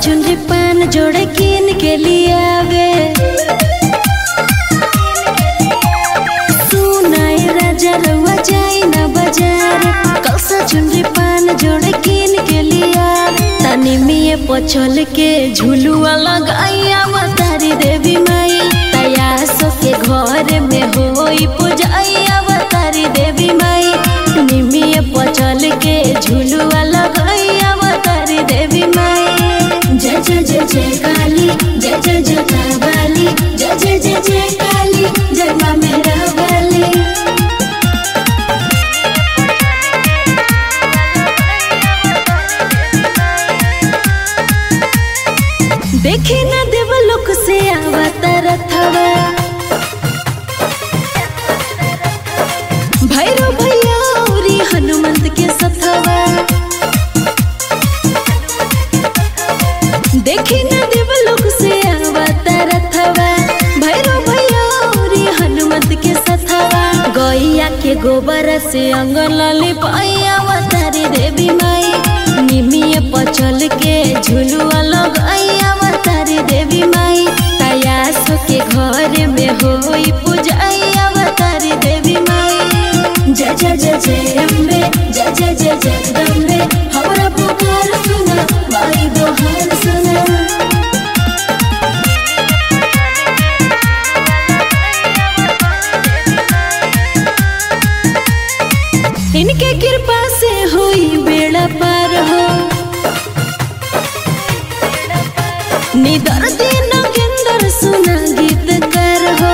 चुनरी पान जोड़े कीन के लिए आवे सुनाए राजा रउआ जाई ना बाजार कलसा चुनरी पान जोड़े कीन के लिए आवे तनी मिये पछल के झुलुआ लगाइया तारी देवी माई तया सो के घर में होई पूजाइया तारी देवी माई निमिये पछल के झुलुआ लगाइया तारी देवी माई जय जय जय जय काली जय जय जय काली जय जय जय जय काली जय माँ मेरा वाली देखे ना देवलोक से अवतार थवा भैरव भैया औरी हनुमंत के सथवा देखे ना देवलोक से अवतार थवा भैरव भैया औरी हनुमंत के सथवा गैया के गोबर से अंगन लिपाइया अवतारी देवी माई निमिये पचल के झुलुआ लगाइया अवतारी देवी माई तयास के घर में होई पूजाइया अवतारी देवी माई जय जय जय जय अम्बे जय जय जय जगदम्बे हमारा पुकार सुना माई दोहार सुना इनके कृपा से हुई बेड़ा पार हो निदर दिन केंदर सुना गीत कर हो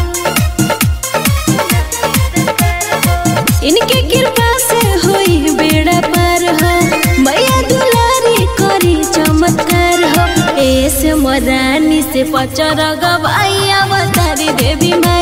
इनके कृपा से हुई बेड़ा पार हो मैया दुलारी करी चमत्कार हो ऐसे मरानी से पचर गवाई अवतारी देवी माँ